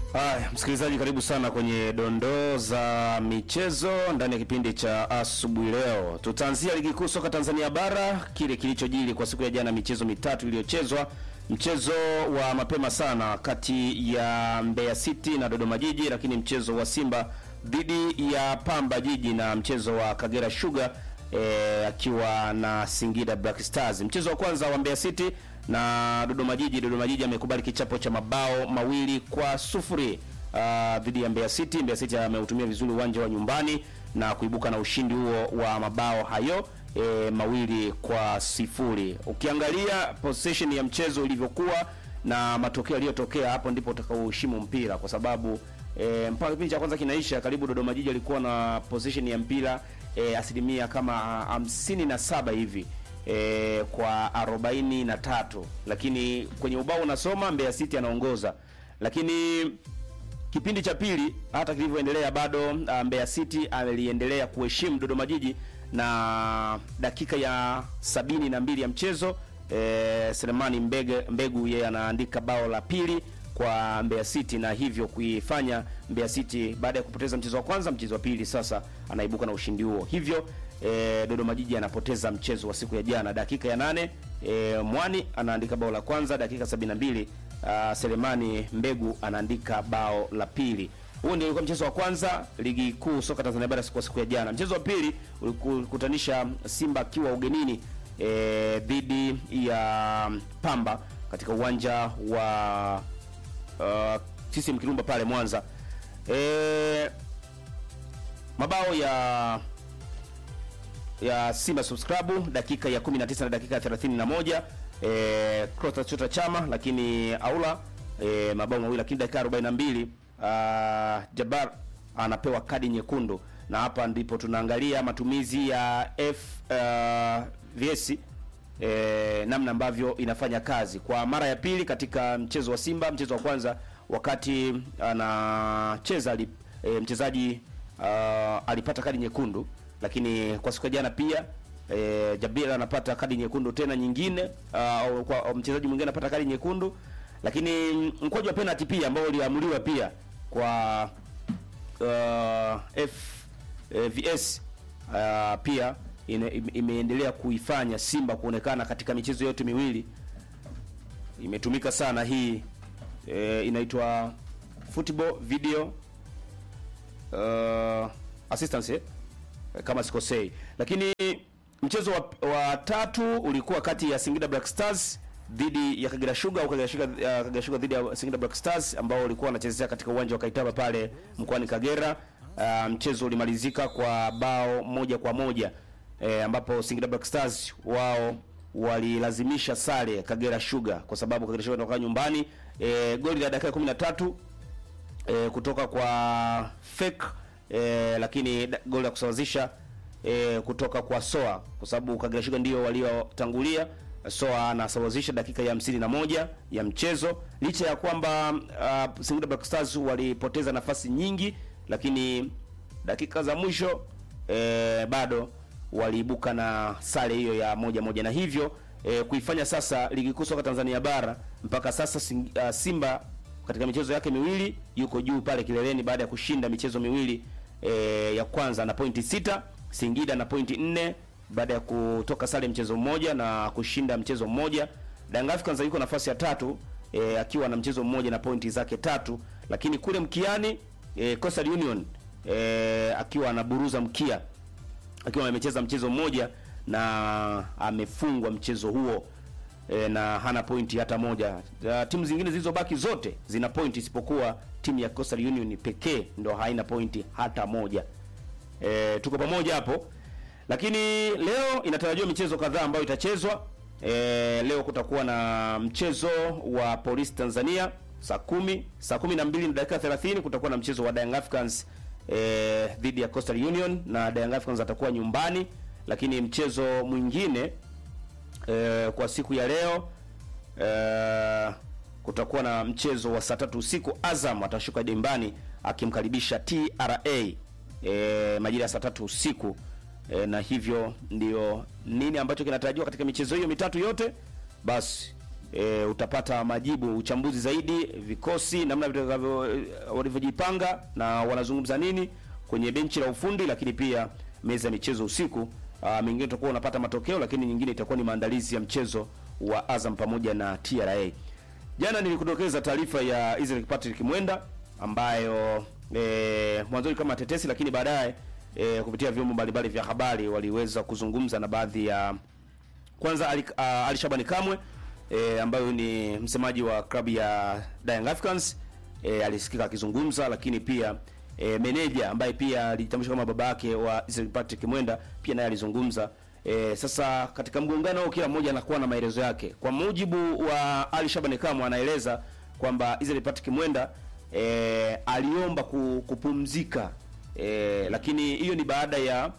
Haya, msikilizaji, karibu sana kwenye dondoo za michezo ndani ya kipindi cha asubuhi leo. Tutaanzia ligi kuu soka Tanzania bara, kile kilichojiri kwa siku ya jana, michezo mitatu iliyochezwa. Mchezo wa mapema sana kati ya Mbeya City na Dodoma Jiji, lakini mchezo wa Simba dhidi ya Pamba Jiji na mchezo wa Kagera Sugar eh, akiwa na Singida Black Stars. Mchezo wa kwanza wa Mbeya City na Dodoma Jiji. Dodoma Jiji amekubali kichapo cha mabao mawili kwa sufuri uh, dhidi ya Mbeya City. Mbeya City ameutumia vizuri uwanja wa nyumbani na kuibuka na ushindi huo wa mabao hayo e, mawili kwa sifuri. Ukiangalia possession ya mchezo ilivyokuwa na matokeo yaliyotokea, hapo ndipo utakaoheshimu mpira kwa sababu e, mpaka kipindi cha kwanza kinaisha, karibu Dodoma Jiji alikuwa na possession ya mpira e, asilimia kama hamsini na saba hivi e, kwa arobaini na tatu lakini kwenye ubao unasoma Mbeya City anaongoza, lakini kipindi cha pili hata kilivyoendelea bado uh, Mbeya City aliendelea kuheshimu Dodoma Jiji na dakika ya sabini na mbili ya mchezo e, Selemani Mbege, Mbegu yeye anaandika bao la pili kwa Mbeya City na hivyo kuifanya Mbeya City baada ya kupoteza mchezo wa kwanza, mchezo wa pili sasa anaibuka na ushindi huo. Hivyo e, Dodoma Jiji anapoteza mchezo wa siku ya jana. Dakika ya nane e, Mwani anaandika bao la kwanza, dakika 72 uh, Selemani Mbegu anaandika bao la pili. Huo ndio ulikuwa mchezo wa kwanza ligi kuu soka Tanzania bara kwa siku ya jana. Mchezo wa pili ulikutanisha Simba akiwa ugenini e, dhidi ya Pamba katika uwanja wa uh, CCM Kirumba pale Mwanza. E, mabao ya ya Simba subscribe dakika ya 19 na dakika ya 31 eh Clatous Chota Chama, lakini Aula eh, mabao mawili, lakini dakika 42 uh, Jabar anapewa kadi nyekundu, na hapa ndipo tunaangalia matumizi ya FVS eh, namna ambavyo inafanya kazi kwa mara ya pili katika mchezo wa Simba. Mchezo wa kwanza wakati anacheza eh, mchezaji uh, alipata kadi nyekundu lakini kwa siku ya jana pia e, Jabir anapata kadi nyekundu tena nyingine, uh, kwa mchezaji mwingine anapata kadi nyekundu, lakini mkwaju wa penalty pia ambao uliamuliwa pia kwa uh, FVS uh, pia ine, imeendelea kuifanya Simba kuonekana katika michezo yote miwili imetumika sana hii e, inaitwa football video uh, assistance kama sikosei, lakini mchezo wa, wa tatu ulikuwa kati ya Singida Black Stars dhidi ya Kagera Sugar au Kagera Sugar, uh, Kagera Sugar dhidi ya Singida Black Stars ambao ulikuwa wanachezea katika uwanja wa Kaitaba pale mkoani Kagera. Uh, mchezo ulimalizika kwa bao moja kwa moja e, ambapo Singida Black Stars wao walilazimisha sare Kagera Sugar kwa sababu Kagera Sugar inatoka nyumbani. E, goli la dakika 13 e, kutoka kwa fake E, lakini goli la kusawazisha e, kutoka kwa Soa kwa sababu Kagera Sugar ndio waliotangulia. Soa anasawazisha dakika ya hamsini na moja ya mchezo, licha ya kwamba uh, Singida Black Stars walipoteza nafasi nyingi, lakini dakika za mwisho e, bado waliibuka na sare hiyo ya moja moja, na hivyo e, kuifanya sasa ligi kuu soka Tanzania bara mpaka sasa sing, uh, Simba katika michezo yake miwili yuko juu pale kileleni baada ya kushinda michezo miwili e, ya kwanza na pointi sita. Singida na pointi nne baada ya kutoka sare mchezo mmoja na kushinda mchezo mmoja. Young Africans yuko nafasi ya tatu e, akiwa na mchezo mmoja na pointi zake tatu, lakini kule mkiani e, Coastal Union e, akiwa anaburuza mkia akiwa amecheza mchezo mmoja na amefungwa mchezo huo e, na hana pointi hata moja. Uh, timu zingine zilizobaki zote zina pointi isipokuwa timu ya Coastal Union pekee ndo haina pointi hata moja. E, tuko pamoja hapo, lakini leo inatarajiwa michezo kadhaa ambayo itachezwa. E, leo kutakuwa na mchezo wa Police Tanzania saa kumi saa kumi na mbili na dakika 30 kutakuwa na mchezo wa Young Africans e, dhidi ya Coastal Union na Young Africans atakuwa nyumbani, lakini mchezo mwingine E, kwa siku ya leo e, kutakuwa na mchezo wa saa tatu usiku. Azam atashuka dimbani akimkaribisha TRA e, majira ya saa tatu usiku e, na hivyo ndio nini ambacho kinatarajiwa katika michezo hiyo mitatu yote. Basi e, utapata majibu, uchambuzi zaidi, vikosi, namna vitakavyo eh, walivyojipanga na wanazungumza nini kwenye benchi la ufundi, lakini pia meza ya michezo usiku. Uh, mingine utakuwa unapata matokeo, lakini nyingine itakuwa ni maandalizi ya mchezo wa Azam pamoja na TRA. Jana nilikudokeza taarifa ya Israel Patrick Mwenda ambayo e, mwanzoni kama tetesi, lakini baadaye e, kupitia vyombo mbalimbali vya habari waliweza kuzungumza na baadhi ya kwanza Ali, uh, Ali Shabani Kamwe e, ambayo ni msemaji wa klabu ya Young Africans e, alisikika akizungumza, lakini pia e, meneja ambaye pia alijitambulisha kama baba yake wa Israel Patrick Mwenda pia naye alizungumza. E, sasa katika mgongano huo kila mmoja anakuwa na maelezo yake. Kwa mujibu wa Ali Shabani Kamwe anaeleza kwamba Israel Patrick Mwenda e, aliomba ku, kupumzika e, lakini hiyo ni baada ya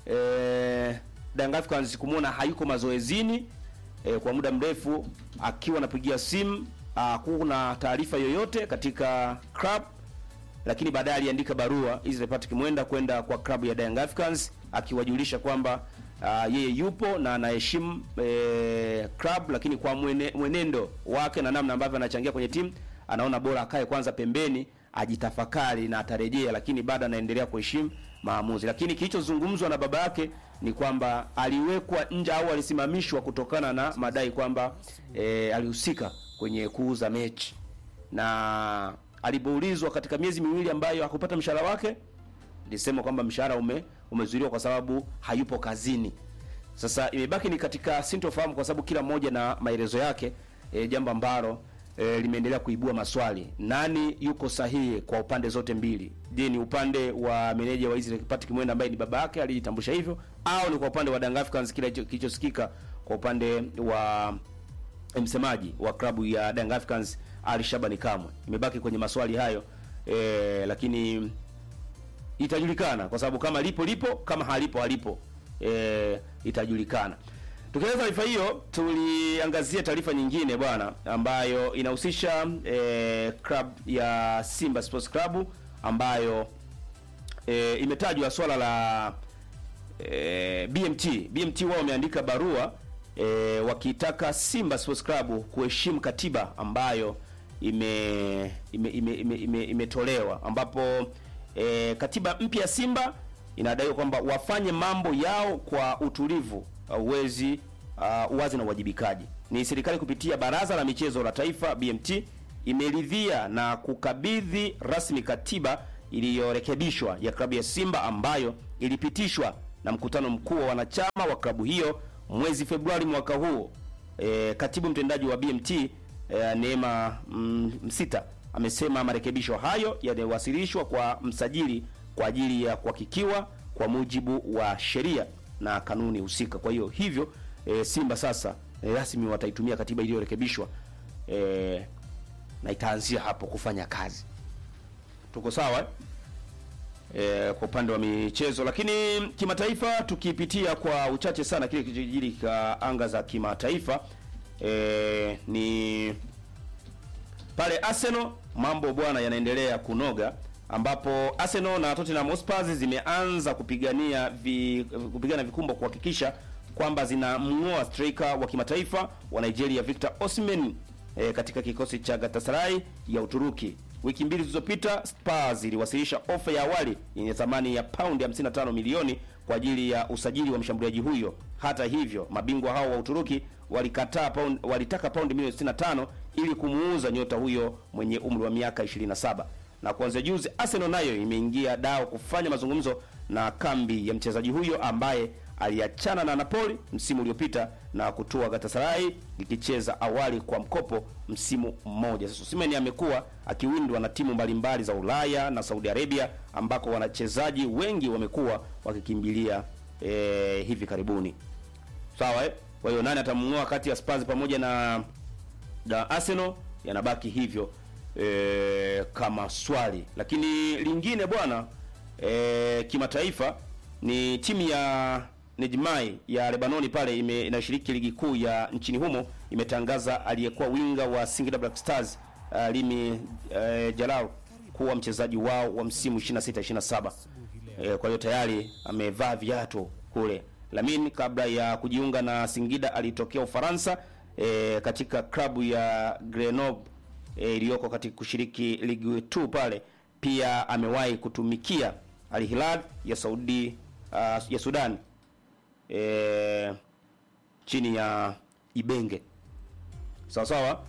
e, Young Africans kumwona hayuko mazoezini e, kwa muda mrefu akiwa anapigia simu hakuna taarifa yoyote katika club, lakini baadaye aliandika barua Israel Patrick Mwenda kwenda kwa klabu ya Young Africans akiwajulisha kwamba uh, yeye yupo na anaheshimu e, club, lakini kwa mwene, mwenendo wake na namna ambavyo anachangia kwenye timu anaona bora akae kwanza pembeni ajitafakari na atarejea, lakini bado anaendelea kuheshimu maamuzi. Lakini kilichozungumzwa na baba yake ni kwamba aliwekwa nje au alisimamishwa kutokana na madai kwamba e, alihusika kwenye kuuza mechi, na alipoulizwa katika miezi miwili ambayo hakupata mshahara wake, alisema kwamba mshahara ume umezuiliwa kwa sababu hayupo kazini. Sasa imebaki ni katika sintofahamu, kwa sababu kila mmoja na maelezo yake e, jambo ambalo e, limeendelea kuibua maswali. Nani yuko sahihi kwa upande zote mbili? Je, ni upande wa meneja wa Israel Patrick Mwenda ambaye ni baba yake alijitambulisha hivyo, au ni kwa upande wa Young Africans kile kilichosikika kwa upande wa msemaji wa klabu ya Young Africans Ali Shabani Kamwe? Imebaki kwenye maswali hayo e, lakini itajulikana kwa sababu kama lipo lipo, kama halipo halipo, e, itajulikana. Tukianza taarifa hiyo, tuliangazia taarifa nyingine bwana, ambayo inahusisha e, club ya Simba Sports Club ambayo e, imetajwa swala la e, BMT. BMT wao wameandika barua e, wakitaka Simba Sports Club kuheshimu katiba ambayo ime imetolewa ime, ime, ime, ime ambapo e, katiba mpya ya Simba inadaiwa kwamba wafanye mambo yao kwa utulivu uwezi uh, uwazi na uwajibikaji. Ni serikali kupitia Baraza la Michezo la Taifa BMT imeridhia na kukabidhi rasmi katiba iliyorekebishwa ya klabu ya Simba ambayo ilipitishwa na mkutano mkuu wa wanachama wa klabu hiyo mwezi Februari mwaka huu. E, katibu mtendaji wa BMT e, Neema Msita amesema marekebisho hayo yaliwasilishwa kwa msajili kwa ajili ya kuhakikiwa kwa mujibu wa sheria na kanuni husika. Kwa hiyo hivyo e, Simba sasa e, rasmi wataitumia katiba iliyorekebishwa e, na itaanzia hapo kufanya kazi. Tuko sawa e, kwa upande wa michezo, lakini kimataifa tukipitia kwa uchache sana kile kilichojiri ka anga za kimataifa e, ni pale Arsenal, mambo bwana yanaendelea kunoga ambapo Arsenal na Tottenham Hotspur zimeanza kupigania vi, kupigana vikumbo kuhakikisha kwamba zinamng'oa striker wa kimataifa wa Nigeria Victor Osimhen e, katika kikosi cha Galatasaray ya Uturuki. Wiki mbili zilizopita Spurs iliwasilisha ofa ya awali yenye thamani ya paundi 55 milioni kwa ajili ya usajili wa mshambuliaji huyo. Hata hivyo, mabingwa hao wa Uturuki walikataa paundi, walitaka paundi milioni 65 ili kumuuza nyota huyo mwenye umri wa miaka 27 na kuanzia juzi Arsenal nayo imeingia dao kufanya mazungumzo na kambi ya mchezaji huyo ambaye aliachana na Napoli msimu uliopita na kutua Galatasaray ikicheza awali kwa mkopo msimu mmoja. Sasa Osimhen amekuwa akiwindwa na timu mbalimbali za Ulaya na Saudi Arabia ambako wanachezaji wengi wamekuwa wakikimbilia e, hivi karibuni. Sawa eh? Kwa hiyo nani atamng'oa kati ya Spurs pamoja na, na Arsenal yanabaki hivyo. E, kama swali lakini lingine bwana e, kimataifa ni timu ya Nejmai ya Lebanoni pale ime, inashiriki ligi kuu ya nchini humo imetangaza aliyekuwa winga wa Singida Black Stars uh, Limi uh, Jalal kuwa mchezaji wao wa msimu 26 27. E, kwa hiyo tayari amevaa viatu kule. Lamin kabla ya kujiunga na Singida alitokea Ufaransa e, katika klabu ya Grenoble e, iliyoko katika kushiriki ligi 2 pale. Pia amewahi kutumikia Al Hilal ya Saudi uh, ya Sudan e, chini ya Ibenge sawa sawa.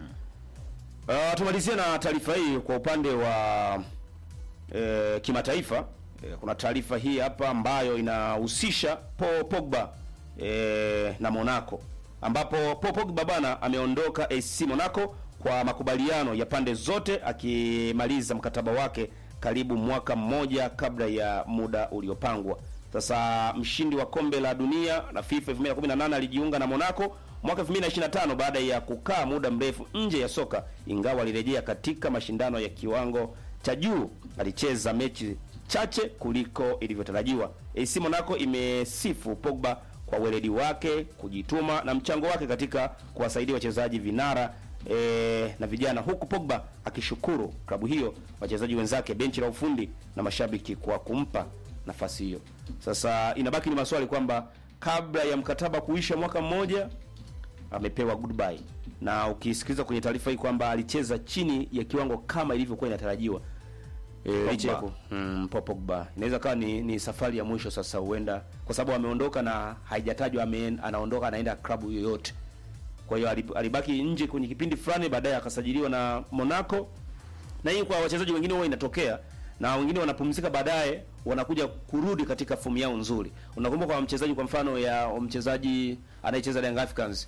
Uh, tumalizie na taarifa hii kwa upande wa e, kimataifa. E, kuna taarifa hii hapa ambayo inahusisha Paul Pogba e, na Monaco ambapo Paul Pogba bana ameondoka AC Monaco kwa makubaliano ya pande zote akimaliza mkataba wake karibu mwaka mmoja kabla ya muda uliopangwa. Sasa mshindi wa kombe la dunia na FIFA 2018 alijiunga na Monaco mwaka 2025 baada ya kukaa muda mrefu nje ya soka, ingawa alirejea katika mashindano ya kiwango cha juu. Alicheza mechi chache kuliko ilivyotarajiwa. AC Monaco imesifu Pogba kwa weledi wake, kujituma na mchango wake katika kuwasaidia wachezaji vinara e, na vijana, huku Pogba akishukuru klabu hiyo, wachezaji wenzake, benchi la ufundi na mashabiki kwa kumpa nafasi hiyo. Sasa inabaki ni maswali kwamba kabla ya mkataba kuisha mwaka mmoja amepewa goodbye, na ukisikiliza kwenye taarifa hii kwamba alicheza chini ya kiwango kama ilivyokuwa inatarajiwa e, licha ya ku- mm, Paul Pogba inaweza kawa ni, ni safari ya mwisho sasa, huenda kwa sababu ameondoka na haijatajwa ame, anaondoka anaenda klabu yoyote. Kwa hiyo alib- alibaki nje kwenye kipindi fulani, baadaye akasajiliwa na Monaco, na hii kwa wachezaji wengine huwa inatokea na wengine wanapumzika baadaye wanakuja kurudi katika fomu yao nzuri. Unakumbuka kwa mchezaji kwa mfano ya mchezaji anayecheza Young Africans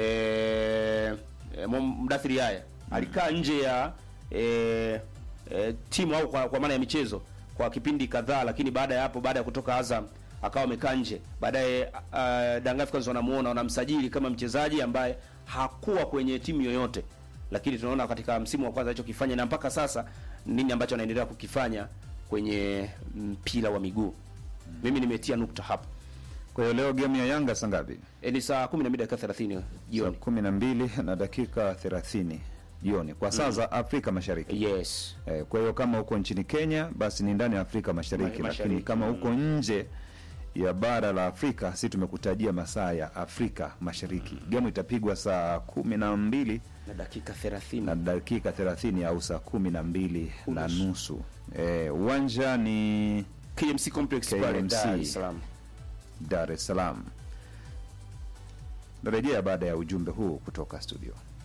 eh, eh, Mdathiri Yaya alikaa nje ya eh, eh, timu au kwa, kwa maana ya michezo kwa kipindi kadhaa, lakini baada ya hapo, baada ya kutoka Azam akawa amekaa nje. Baadaye uh, Young Africans wanamuona wanamsajili kama mchezaji ambaye hakuwa kwenye timu yoyote, lakini tunaona katika msimu wa kwanza alichokifanya na mpaka sasa nini ambacho anaendelea kukifanya kwenye mpira wa miguu. Mimi nimetia nukta hapo. Kwa hiyo leo game ya Yanga saa ngapi? E, ni saa 12 dakika 30 Saa jioni. kumi na mbili na dakika thelathini jioni kwa saa za Afrika Mashariki. Yes. Eh, kwa hiyo kama uko nchini Kenya basi ni ndani ya Afrika Mashariki, Ma- lakini Mashariki, kama mm. uko nje ya bara la Afrika, si tumekutajia masaa ya Afrika Mashariki. Game itapigwa saa kumi na mbili Na dakika 30. na dakika thelathini au saa kumi na mbili na Unusu. nusu. Eh, uwanja ni KMC Complex pale KMC. Dar es Salaam. Dar es Salaam. Narejea baada ya ujumbe huu kutoka studio.